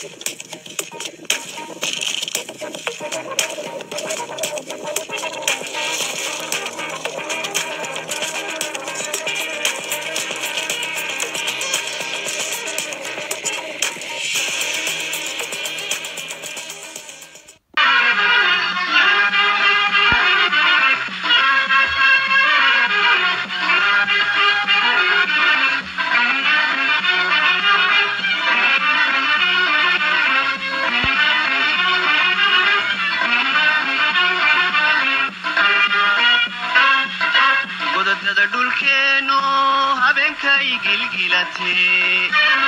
godadada dhulkeennu habeenkay gilgilatee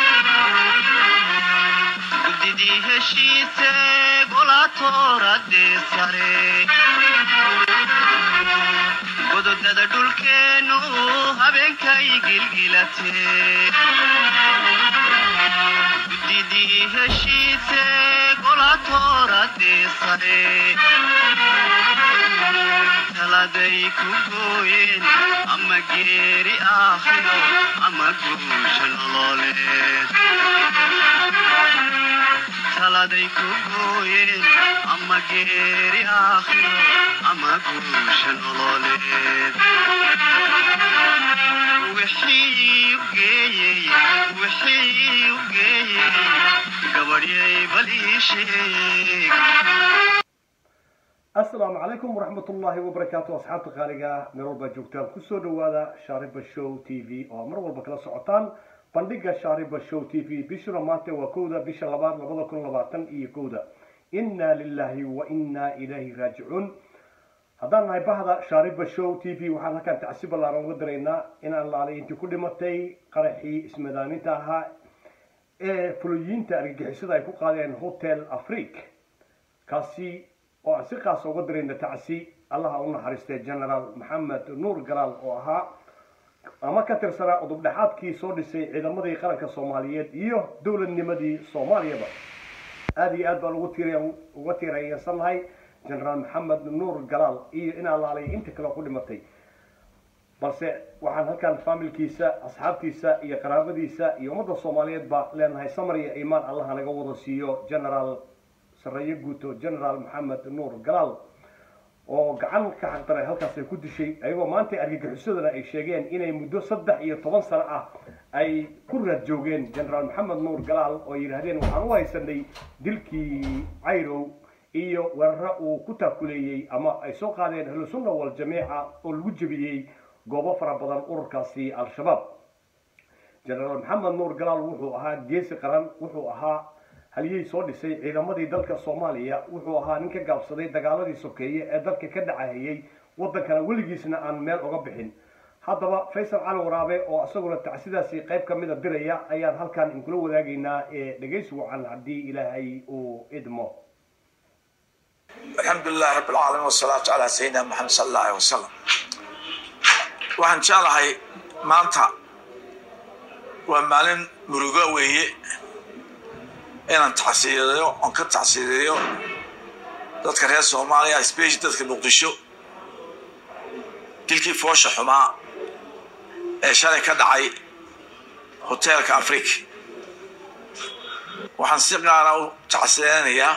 guddidii heshiise golaatooradee sare gododada dhulkeennu habeenkay gilgilatee guddidii heshiise golaatooradee sare taladay ku gooyeen ama geeri aakhiro ama guusha nololeed taladay ku gooyeen ama geeri aakhiro ama guusha nololeed wixii u geeyey wixii u geeyey gabadhyay bal ii sheeg asalaamu calaykum waraxmat ullaahi wabarakaatu asxaabta qaaliga meel walbaa joogtaan kusoo dhawaada shaariba show t v oo mar walba kala socotaan bandhiga shaariba show t v bishuna maanta waa kowda bisha labaad labada kun labaatan iyo kowda inna lilahi wa inna ilayhi raajicuun haddaan nahay bahda shaariba show t v waxaan halkaan tacsi ballaaran uga diraynaa inaan laalay intii ku dhimatay qaraxii ismadaaninta ahaa ee fuloyiinta argagixisada ay ku qaadeen hotel afrique kaasi oo aan si qaasa uga dirayna tacsi allaha u naxariistay generaal maxamed nuur galaal oo ahaa ama ka tirsanaa udubdhexaadkii soo dhisay ciidamadii qaranka soomaaliyeed iyo dowladnimadii soomaaliyaba aada iyo aad baan ugu tiir uga tiiraysannahay generaal maxamed nuur galaal iyo in allaalay inta kale ku dhimatay balse waxaan halkan faamilkiisa asxaabtiisa iyo qaraabadiisa iyo ummadda soomaaliyeed baa leenahay samar iyo iimaan allaha naga wada siiyo generaal sareeye guuto generaal maxamed nuur galaal oo gacan ka xaqdaray halkaas ay ku dishay ayagoo maanta argagixisadana ay sheegeen inay muddo saddex iyo toban sano ah ay ku raad joogeen generaal maxamed nuur galaal oo yidhaahdeen waxaan u haysanay dilkii cayrow iyo weeraro uu ku taakuleeyey ama ay soo qaadeen ahlusunna waljamiica oo lagu jebiyey goobo fara badan ururkaasi al-shabaab generaal maxamed nuur galaal wuxuu ahaa geesi qaran wuxuu ahaa haliyey soo dhisay ciidamadii dalka soomaaliya wuxuu ahaa nin ka gaabsaday dagaaladii sokeeye ee dalka ka dhacahayey waddankana weligiisna aan meel uga bixin haddaba faysal cali waraabe oo isaguna tacsidaasi qayb ka mida diraya ayaan halkan inkula wadaagaynaa ee dhegaysi wacan haddii ilaahay uu idmo alxamdu lilahi rabi alcaalamiin wasalaatu calaa sayidina maxamed sala allah aleh wasalam waxaan jeclahay maanta waa maalin murugo weeye inaan tacsiideeyo oon ka tacsiideeyo dadka reer soomaaliya speshi dadka muqdisho dilkii foosha xumaa ee shalay ka dhacay hoteelka afrika waxaan si qaara u tacsideynayaa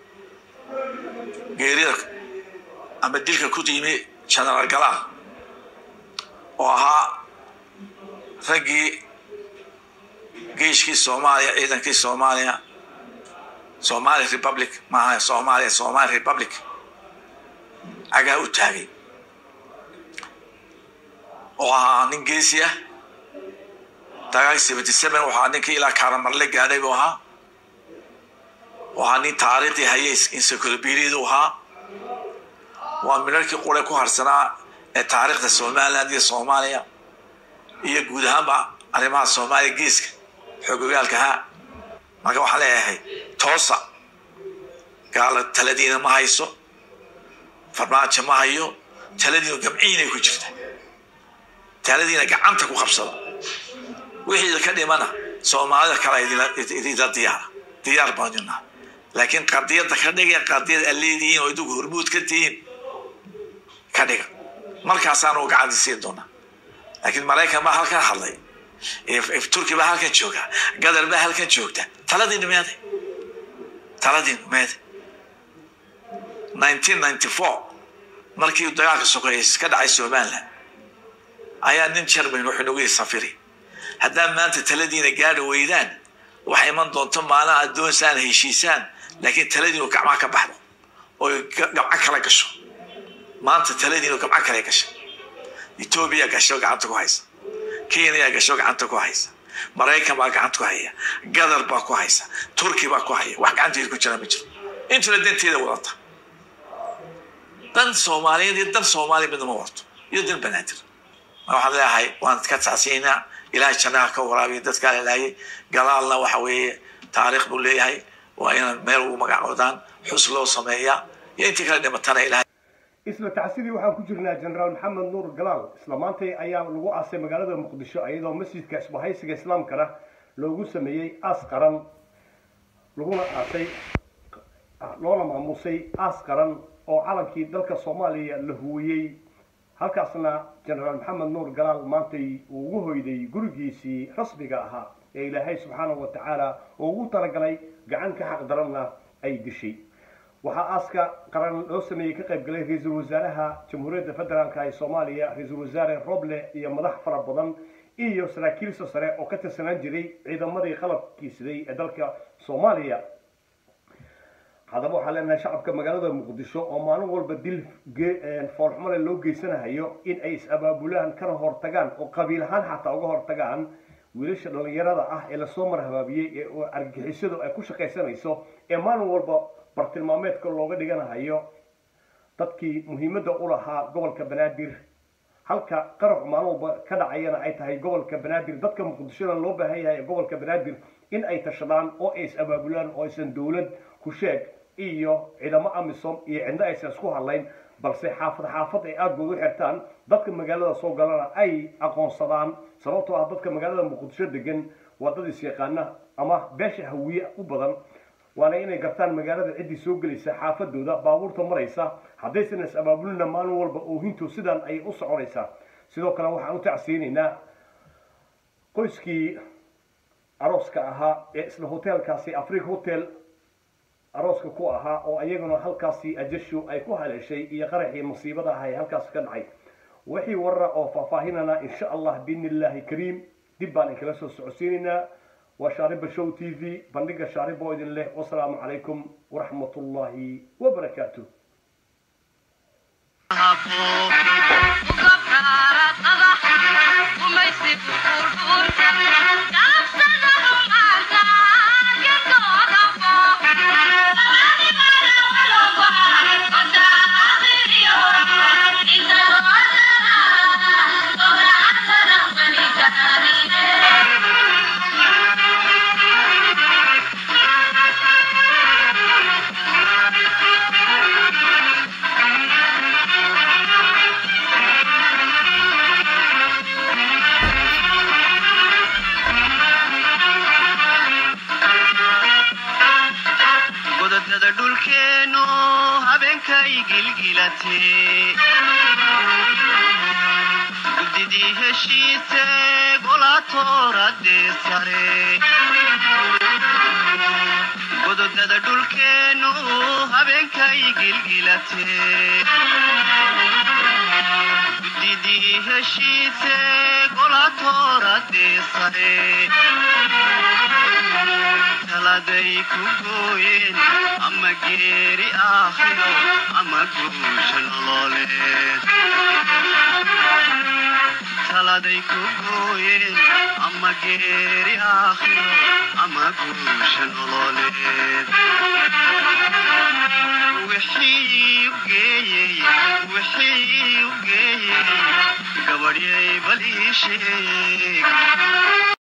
geerida ama dilka ku yimi genaraal galaal oo ahaa raggii geeshkii soomaaliya ciidankii soomaaliya somali republic maaha soomaaliya somali republic cagaa u taagay oo ahaa nin geesi ah dagaal seventy seven waxaa ninkii ilaa kaaramarle gaadhay buu ahaa oo ahaa nin taariikhdii hayay encyclopediad u ahaa waa minarkii qure ku harsanaa ee taariikhda somaliland iyo soomaaliya iyo guud ahaanba arrimaha soomaaliya geeska xoogogaalkahaa marka waxaan leeyahay toosa gaala taladiina ma hayso farmaajo ma hayo taladiinu gamciinay ku jirta taladiina gacanta ku qabsada wixii ka dhimana soomaalida kale idinla diyaara diyaar baan jirnaa laakiin qadiyadda ka dhiga qadiyad aad leedihiin oo idigu hormuud ka tihiin ka dhiga markaasaanu gacanti siin doonaa laakiin maraykan baa halkan hadlay turki baa halkan jooga gadar baa halkan joogta taladii dhimeeday taladiin meed 1994 markii dagaalka sokeeye ka dhacay somaliland ayaa nin jerman wuxuu nagu yidhi safiri haddaad maanta taladiina gaadhi weydaan waxay iman doonto maalin aad doonsaan heshiisaan laakiin taladiinu gacmaha ka baxdo oo gabco kala gasho maanta taladiinu gabco kale gasha etoobiya gasho gacanta ku haysa kenya gasho gacanta ku haysa maraykan baa gacanta ku haya gadar baa ku haysa turki baa ku haya wax gacanteeda ku jira ma jiro intuna danteeda wadata dan soomaaliyeed iyo dan soomaaliya midna ma wato iyo dan banaadir waxaan leeyahay waan ka tacsiinaa ilaahay jannaha ka waraabiya dadkaa lalaayay gadaalna waxa weeye taariikh buu leeyahay waa inaan meel ugu magacoodaan xus loo sameeyaa iyo intii kala dhimatana ilahay isla tacsidii waxaan ku jirnaa jenaraal maxamed nuur galaal isla maantay ayaa lagu aasay magaalada muqdisho iyadoo masjidka isbahaysiga islaamkana loogu sameeyey aas qaran laguna aasay loona maamusay aas qaran oo calankii dalka soomaaliya la huwiyey halkaasna jenaraal maxamed nuur galaal maantay uu ugu hoyday gurigiisii rasmiga ahaa ee ilaahay subxaanahu wa tacaala oo ugu talagalay gacan ka xaq daranna ay dishay waxaa aaska qaran loo sameeyey ka qayb galay ra-iisul wasaaraha jamhuuriyadda federaalka ee soomaaliya ra-iisul wasaare roble iyo madax fara badan iyo saraakiilsa sare oo ka tirsanaan jiray ciidamadii qalabkiisiday ee dalka soomaaliya haddaba waxaan leenahay shacabka magaalada muqdisho oo maalin walba dil foolxumale loo geysanahayo in ay is-abaabulaan kana hortagaan oo qabiil ahaan xataa uga hortagaan wiilasha dhallinyarada ah ee lasoo marhabaabiyey ee argixisadu ay ku shaqaysanayso ee maalin walba bartilmaameedka looga dhiganahayo dadkii muhiimadda u lahaa gobolka banaadir halka qarax maalin walba ka dhacayana ay tahay gobolka banaadir dadka muqdishona loo baahan yahay ee gobolka banaadir in ay tashadaan oo ay is-abaabulaan oo aysan dowlad ku sheeg iyo ciidamo amisom iyo cidno aysan isku hadlayn balse xaafad xaafad ay aadgood u xirtaan dadka magaalada soo galana ay aqoonsadaan sababtoo ah dadka magaalada muqdisho degan waa dad is-yaqaana ama beesha hawiye u badan waana inay gartaan magaalada ciddii soo gelaysa xaafadooda baabuurta maraysa haddaysan is-abaabulina maalin walba oohintu sidan ayay u soconaysaa sidoo kale waxaan u tacsiinaynaa qoyskii arooska ahaa ee isla hoteelkaasi africa hotel arooska ku ahaa oo iyaguna halkaasi ajashu ay ku haleeshay iyo qaraxii masiibada ah ee halkaasi ka dhacay wixii warara oo faahfaahinana insha allah biidni illaahi kariim dib baan inkala soo socodsiinaynaa waa shaariba show t v bandhiga shaariba oo idin leh wasalaamu calaykum waraxmat ullaahi wabarakaatu godadada dhulkeennu habeenkay gilgilatee guddidii heshiise golatoradee sare gododada dhulkeennu habeenkay gilgilatee guddidii heshiise golatoradee sare taladay ku gooyeen ama geeri aakhiro ama guusha nololeed taladay ku gooyeen ama geeri aakhiro ama guusha nololeed wixii u geeyey wixii u geeyey gabadhyay bal ii sheeg